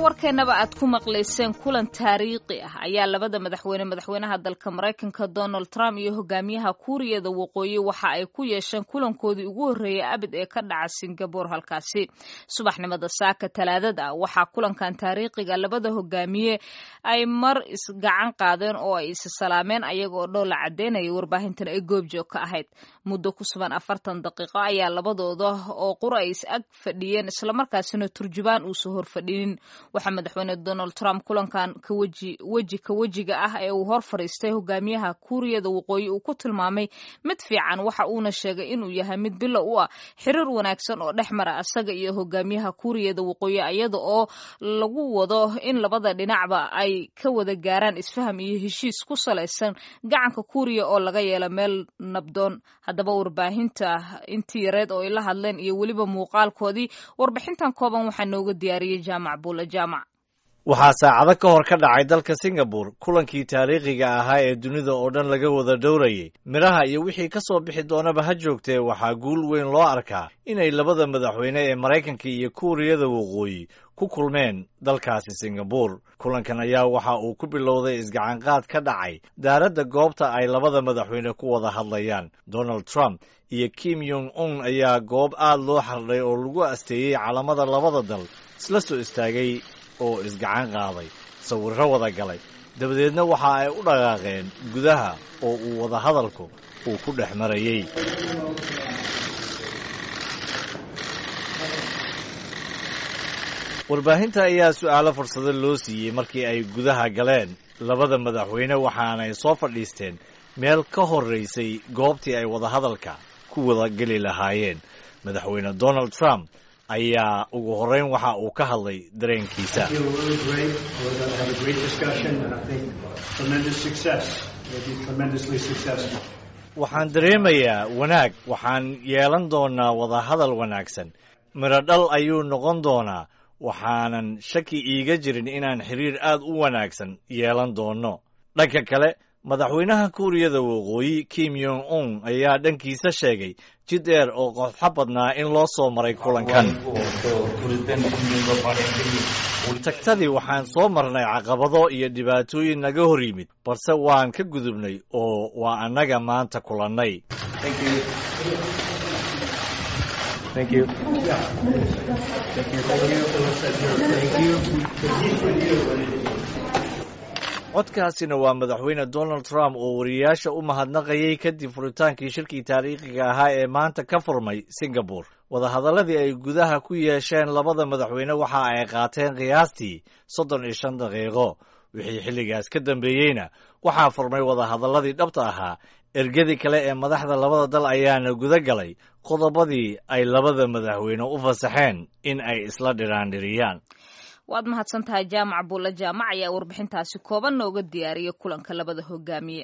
warkeennaba aad ku maqlayseen kulan taariikhi ah ayaa labada madaxweyne madaxweynaha dalka maraykanka donald trump iyo hogaamiyaha kuuriyada waqooyi waxa ay ku yeesheen kulankoodii ugu horreeyay abid ee ka dhaca singabore halkaasi subaxnimada saaka talaadada ah waxaa kulankan taariikhiga labada hogaamiye ay mar isgacan qaadeen oo ay is salaameen ayaga oo dhoola cadeynaya warbaahintan ay goobjoog ka ahayd muddo ku suban afartan daqiiqo ayaa labadooda oo qura ay is ag fadhiyeen islamarkaasina turjubaan uusa hor fadhinin waxaa madaxweyne donald trump kulankan kaweji weji ka wejiga ah ee uu hor fadhiistay hogaamiyaha kuuriyada waqooyi uu ku tilmaamay mid fiican waxa uuna sheegay inuu yahay mid bilo u ah xiriir wanaagsan oo dhex mara asaga iyo hogaamiyaha kuuriyada waqooyi iyada oo lagu wado in labada dhinacba ay ka wada gaaraan isfaham iyo heshiis ku salaysan gacanka kuuriya oo laga yeelo meel nabdoon haddaba warbaahinta intii yareed oo ay la hadleen iyo weliba muuqaalkoodii warbixintan kooban waxaa nooga diyaariyey jaamac buule jaamac waxaa saacado ka hor ka dhacay dalka singabore kulankii taariikhiga ahaa ee dunida oo dhan laga wada dhowrayay midhaha iyo wixii ka soo bixi doonaba ha joogtee waxaa guul weyn loo arkaa inay labada madaxweyne ee maraykanka iyo kuuriyada waqooyi ku kulmeen dalkaasi singabore kulankan ayaa waxa uu ku bilowday isgacanqaad ka dhacay daaradda goobta ay labada madaxweyne ku wada hadlayaan donald trump iyo kim yong un ayaa goob aad loo xardhay oo lagu asteeyey calamada labada dal isla soo istaagay oo isgacan qaaday sawirro wada galay dabadeedna waxa ay u dhaqaaqeen gudaha oo uu wada hadalku uu ku dhex marayey warbaahinta ayaa su'aalo fursado loo siiyey markii ay gudaha galeen labada madaxweyne waxaanay soo fadhiisteen meel ka horraysay goobtii ay wadahadalka ku wada geli lahaayeen madaxweyne donald trump ayaa ugu horreyn waxa uu ka hadlay dareenkiisa waxaan dareemayaa wanaag waxaan yeelan doonaa wadahadal wanaagsan midho dhal ayuu noqon doonaa waxaanan shaki iiga jirin inaan xiriir aad u wanaagsan yeelan doonno dhanka kale madaxweynaha kuuriyada waqooyi kim yong un ayaa dhankiisa sheegay jid dheer oo qodxo badnaa in loo soo maray kulankan tagtadii waxaan soo marnay caqabado iyo dhibaatooyin naga hor yimid balse waan ka gudubnay oo waa annaga maanta kulannay codkaasina waa madaxweyne donald trump oo wariyayaasha u mahadnaqayay kadib furitaankii shirkii taariikhiga ahaa ee maanta ka furmay singabore wadahadalladii ay gudaha ku yeesheen labada madaxweyne waxa ay qaateen qiyaastii soddon iyo shan daqiiqo wixii xilligaas ka dambeeyeyna waxaa furmay wadahadalladii dhabta ahaa ergadii kale ee madaxda labada dal ayaana guda galay qodobadii ay labada madaxweyne u fasaxeen in ay isla dhiraandhiriyaan waad mahadsan tahay jaamac buulle jaamac ayaa warbixintaasi kooban nooga diyaariyay kulanka labada hogaamiye